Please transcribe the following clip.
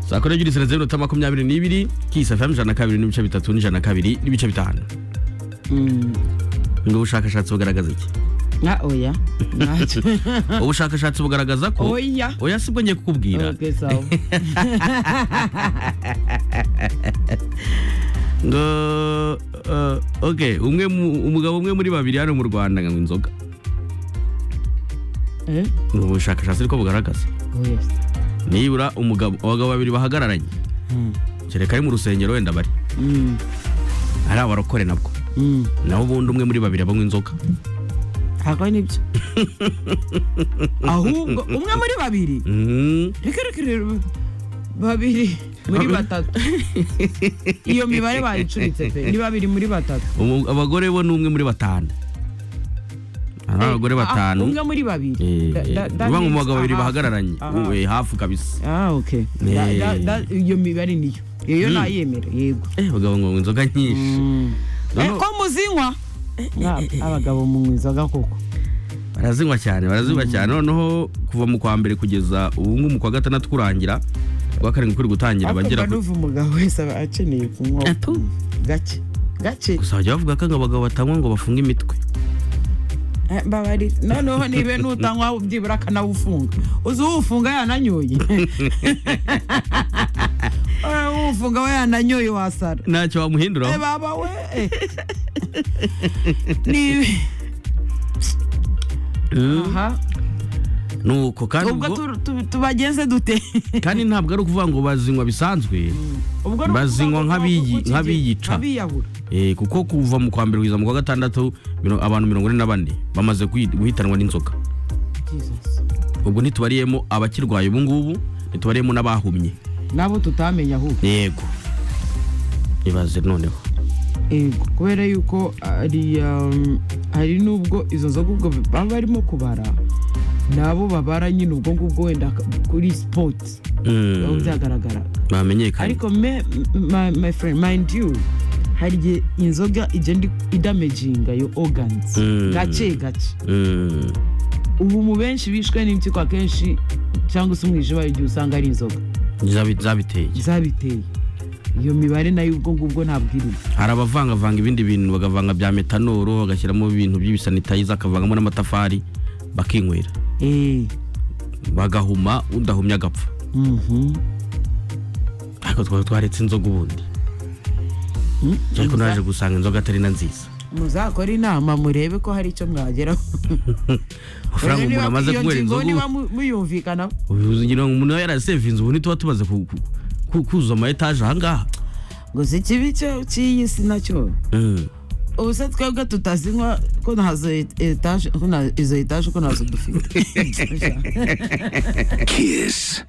saa kumi n'ebyiri zirenze iminota makumyabiri n'ibiri kisi efamu ijana na kabiri n'ibice bitatu n'ijana na kabiri n'ibice bitanu ubwo bushakashatsi bugaragaza iki na oya ntacyo ubushakashatsi bugaragaza ko Oya. oya sibwo ngiye kukubwira okay sawa ngo eh, okay umwe mu- umugabo umwe muri babiri hano mu rwanda ngo anywa inzoga eh ni ubushakashatsi ariko bugaragaza oya nibura umugabo abagabo babiri bahagararanye kereka ari mu rusengero wenda bari mm ari abarokore nabwo mm naho ubundi umwe muri babiri abanywa inzoga ntabwo ari nibyo ahubwo umwe muri babiri Mhm. reka reka rero babiri muri Babiri. batatu iyo mibare bayicuritse pe ni babiri muri batatu Umu- abagore bo ni umwe muri batanu ari abagore Ah, batanu umwe muri babiri Eh, Da- da- that eh, mu means bagabo babiri aha. bahagararanye Aha. eh, hafu kabisa ah okay Da- da- da- iyo mibare niyo iyo nayemera yego Eh, abagabo ngo banywa inzoga nyinshi Eh, Noneho- ko muzinywa Mwa- abagabo munywa inzoga koko barazinywa cyane barazinywa cyane noneho kuva mu kwa mbere kugeza ubu ngubu mu kwa gatandatu kurangira uwa karindwi kuri gutangira akumva abagera kuri n'uva umugabo wese aba akeneye kunywa Atu. gake gake gusa bajya bavuga ko ngo abagabo batanywa ngo bafunge imitwe Eh, mbabari noneho niba nutanywa byibura akanawufunga uzi uwufunga yananyoye Ora uwufunga we yananyoye wasara ntacyo Eh, wamuhinduraho baba we eh. ni Mm. aha nuko kandi ubwo ubwo- tu- tu- tubagenze dute kandi ntabwo ari ukuvuga ngo bazinywa bisanzwe ubwo ni ukuvuga Bazinywa ngo nk'abiyi- uko kigera- nk'abiyica. nk'abiyahura Eh, kuko kuva mu kwa mbere kugeza mu kwa gatandatu miro- abantu mirongo ine na bane bamaze guhi- guhitanwa n'inzoka Jesus. ubwo ntitubariyemo abakirwaye ubu ngubu ntitubariyemo n'abahumye nabo tutamenya ahubwo yego ibaze noneho Eh, kubera yuko ari um, hari n'ubwo izo nzoga ubwo baba barimo kubara nabo babara nyine ubwo ngubwo wenda ka- kuri sipoti Mm, biba byagaragara bamenyekanye ariko me my, my friend mind you hari igihe inzoga igenda idamaginga yo organs Mm. gake gake Mm, ubu mu benshi bishwe n'impyiko akenshi cyangwa se umwijima igihe usanga ari inzoga zabi- zabiteye zabiteye iyo mibare nayo ubwo ngubwo ntabwo irimo hari abavangavanga ibindi bintu bagavanga bya metanoro bagashyiramo ibintu by'ibisanitayiza akavangamo n'amatafari bakinywera eee bagahuma udahumye agapfa ariko twaba twaretse inzoga ubundi ariko naje gusanga inzoga atari na nziza muzakore inama murebe ko hari icyo mwageraho amafaranga umuntu amaze guhera inzoga niba muyumvikanaho ubu- ugira ngo umuntu yarasevinze ubu ntituba tumaze ku- ku- ku- kuzuza ama etaje ahangaha ngo si kibi cyo cy'iyi si nacyo Mm. ubu se twebwe tutazinywa ko ntazo etaje ko na- izo etaje ko ntazo dufite Kiss.